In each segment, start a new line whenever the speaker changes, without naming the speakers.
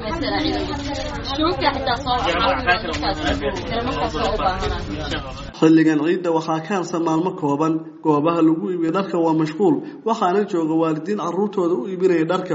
xilligan ciidda waxaa ka harsan maalmo kooban goobaha lagu iibiyo dharka waa mashquul waxaana jooga waalidiin caruurtooda u iibinaya dharka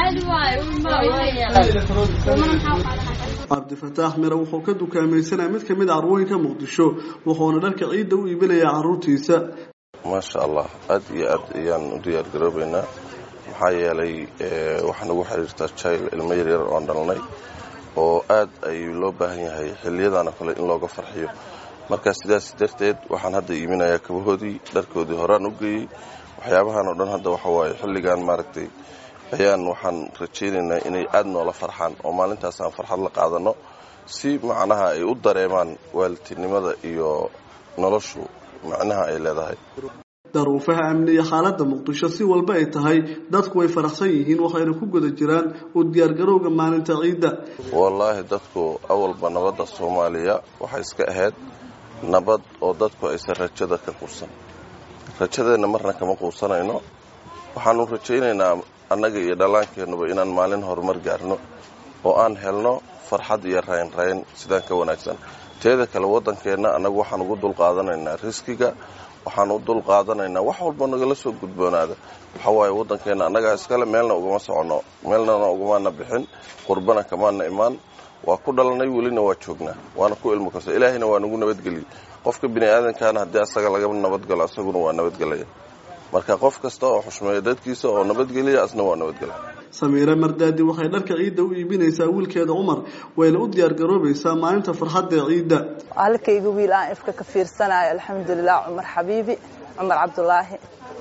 cabdifataax mire wuxuu ka dukaamaysanaya mid kamid a carwooyinka muqdisho wuxuuna dharka ciidda u iibinayaa caruurtiisa
maasha allah aad iyo aad ayaan u diyaar garoobaynaa maxaa yeelay waxaa nagu xiriirtaa jail ilmo yaryar oon dhalnay oo aad ayuu loo baahan yahay xiliyadaana kale in looga farxiyo marka sidaas darteed waxaan hadda iiminayaa kabahoodii dharkoodii horaan u geeyey waxyaabahan oo dhan hadda waxa waaye xilligan maaragtay ayaan waxaan rajaynaynaa inay aad noola farxaan oo maalintaas aan farxad la qaadano si macnaha ay u dareemaan waalidtinimada iyo noloshu macnaha ay leedahay
daruufaha amni iyo xaaladda muqdisho si walba ay tahay dadku way faraxsan yihiin waxayna ku guda jiraan u diyaargarowga maalinta ciidda
wallaahi dadku awalba nabadda soomaaliya waxay iska ahayd nabad oo dadku aysan rajada ka quusan rajadeenna marna kama quusanayno waxaanu rajaynaynaa annaga iyo dhallaankeennuba inaan maalin horumar gaarno oo aan helno farxad iyo raynrayn sidaan ka wanaagsan teeda kale waddankeenna annagu waxaan ugu dulqaadanaynaa riskiga waxaan u dul qaadanaynaa wax walba nagala soo gudboonaada waxa waaye waddankeenna annagaa iskale meelna ugama soconno meelnana ugamaana bixin qurbana kamaana imaan waa ku dhalanay welina waa joognaa waana ku ilmo kasta ilaahayna waa nagu nabadgeliyey qofka bini aadankaana haddii asaga laga nabadgalo asaguna waa nabadgelaya marka qof kasta oo xushmeeya dadkiisa oo nabadgeliya asna waa nabadgelya
samiire mardaadi waxay dharka ciidda u iibinaysaa wiilkeeda cumar wayna u diyaar garoobaysaa maalinta farxadda ee ciidda
halkayga wiil aan ifka ka fiirsanayo alxamdulilah cumar xabiibi cumar cabdulaahi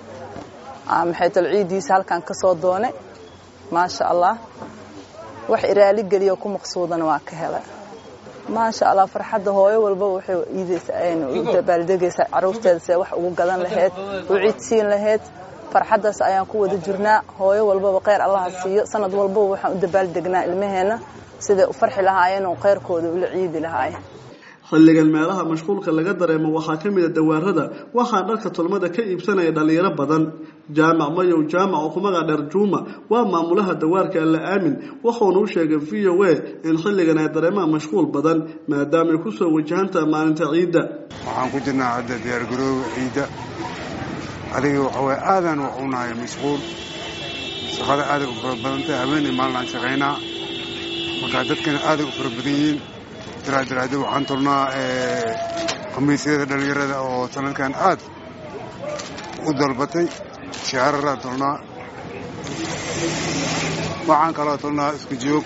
maxay tal ciiddiisa halkan ka soo doonay maasha allah wax iraali geliyo ku maqsuudana waa ka helay maasha allah farxadda hooyo walba waxay iidaysa dabaaldegaysaa caruurteeda see wax ugu gadan lahayd u ciidsiin lahayd farxaddaas ayaan ku wada jirnaa hooyo walbaba kheyr allaha siiyo sanad walbaba waxaan u dabaaldegnaa ilmaheenna siday u farxi lahaayeen oo kheyrkooda ula ciidi lahaayeen
xilligan meelaha mashquulka laga dareemo waxaa ka mid a dawaarada waxaa dharka tolmada ka iibsanaya dhalinyaro badan jaamac mayow jaamac oo kumaga dheer juuma waa maamulaha dawaarka alla aamin wuxuuna u sheegay v o a in xilligan ay dareemaan mashquul badan maadaama ay kusoo wajahantaha maalinta ciidda
waxaan ku jirnaa hadda diyaargarooga ciidda adiga waxaway aadaan wax unahay mashquul shaqada aaday u fara badantahay habeenay maalinaan shaqaynaa markaa dadkana aaday u fara badan yihiin daraadaraada waxaan tolnaa khamiisyada dhallinyarada oo sanadkan aad u dalbatay shaararaan tolnaa waxaan kaloo tolnaa isku joog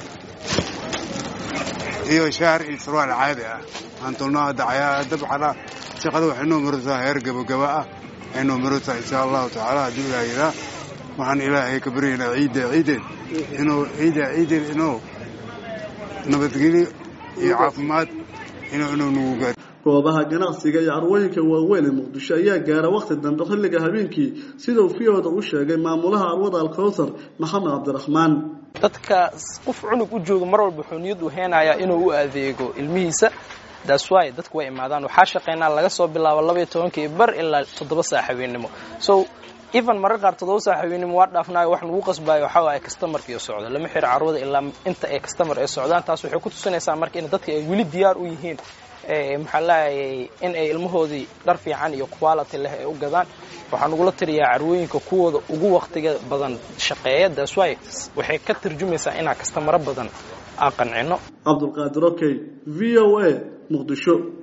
iyo shaar iyo sarwaal caadi ah waxaan tolnaa dabxala shaqada waxay noo maraysaa heer gabagaba ah waxay noo maraysaa insha allahu tacaala hadduu ilaah yiraa waxaan ilaahay ka baryaynaa ciidda ciideed inuu ciidda ciideed inuu nabadgelyo iyo caafimaad inuu inuu nagu gaar
goobaha ganacsiga iyo carwooyinka waaweyn ee muqdisho ayaa gaara wakhti dambe xilliga habeenkii sidau fiyooda u sheegay maamulaha arwada alkowsar maxamed cabdiraxmaan
dadka qof cunug u jooga mar walba wuxuu niyad u heenayaa inuu u adeego ilmihiisa daaswaay dadku way imaadaan waxaa shaqaynaa laga soo bilaabo labaiyo tobankii bar ilaa toddoba saa habeennimo so even marar qaar toddoba saa habeennimo waa dhaafnaayo wax lagu qasbaayo waxaa waaye kastamarkiiyo socdo lama xiro carwada ilaa inta ay kastamar ay socdaan taas waxay ku tusinaysaa marka in dadka ay weli diyaar u yihiin maxaa laayay in ay ilmahoodii dhar fiican iyo quality leh ay u gadaan waxaa nagula tiriyaa carwooyinka kuwooda ugu waktiga badan shaqeeya daaswaay waxay ka tarjumaysaa inaa kastamaro badan aan qancino
cabdulqaadir okey v o a muqdisho